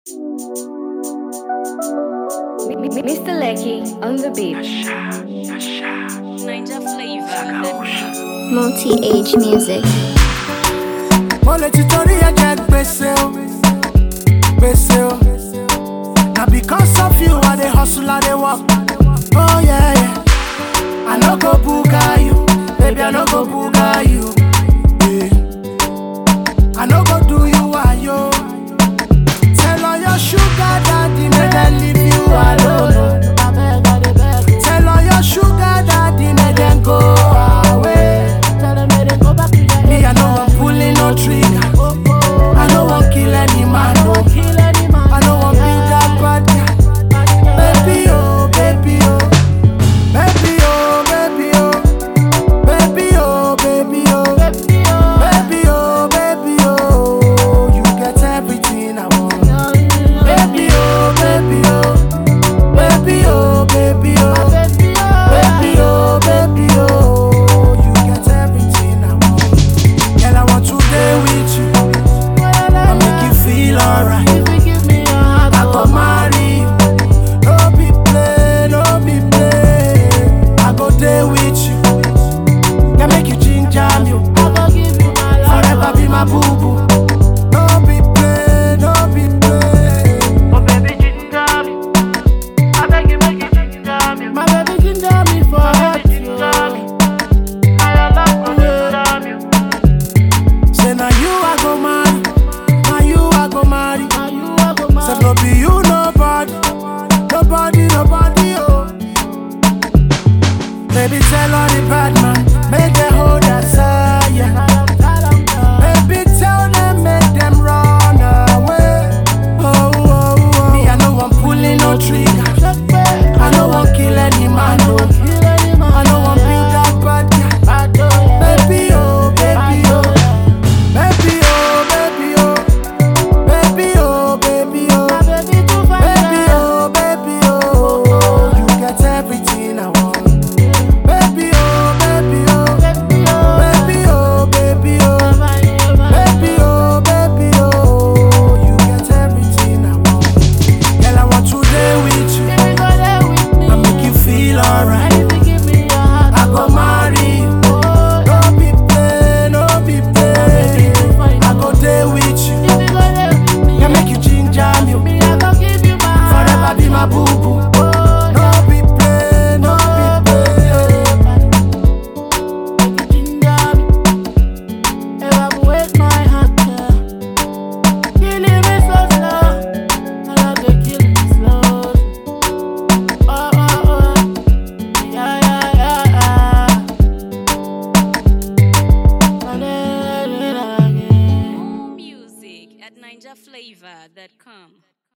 Mr. Lecky on the beat. Ninja flavor. Multi-age music. mo lè ti torí ẹ̀jẹ̀ gbèsè o gbèsè o na because of you i dey hustle i dey work oh yeah yeah i no go buga you baby i no go buga you yeah. i no go do you wayo tell all your sugar daddy make dem leave you alone tell all your sugar daddy make dem go away. Me, I know I'm pulling no trigger. I know I'm kill any man, no. I know I'm be that bad guy. Baby, oh, baby, oh. Baby, oh, baby, oh. Baby, oh, baby, oh. Baby, oh, baby, oh. You get everything I want. Baby, oh, baby, oh. Baby, oh, baby, oh. Baby, oh, baby, oh. You get everything I want. Girl, I want to day with you. I make you feel alright. I go marry you. No be play, no be play. I go day with you. Can make you ginger me. Forever be my boo boo. No be play, no be play. My baby ginger me for hot Say now you I go marry. Now you I go marry. Say no be you nobody. Nobody, nobody, oh. Baby, tell all the bad man, make them hold us higher. Baby, tell them, make them run away. Oh, oh, oh. Me, I know I'm pulling no trigger. I know I'm kill any man, no. I know I'm build that bad guy. Baby, oh, baby, oh. Baby, oh, baby, oh. Baby, oh, baby, oh. Baby, oh, baby, oh. You get everything I want. Baby, oh, baby, oh. Baby, oh, baby, oh. Baby, oh, baby, oh. You get everything I want. Girl, I want to day with you. I make you feel alright. I go marry you. No be play, no be play. I go day with you. Can make you ginger me. Forever be my boo boo. No be play, no be play. More music at ninjaflavor.com.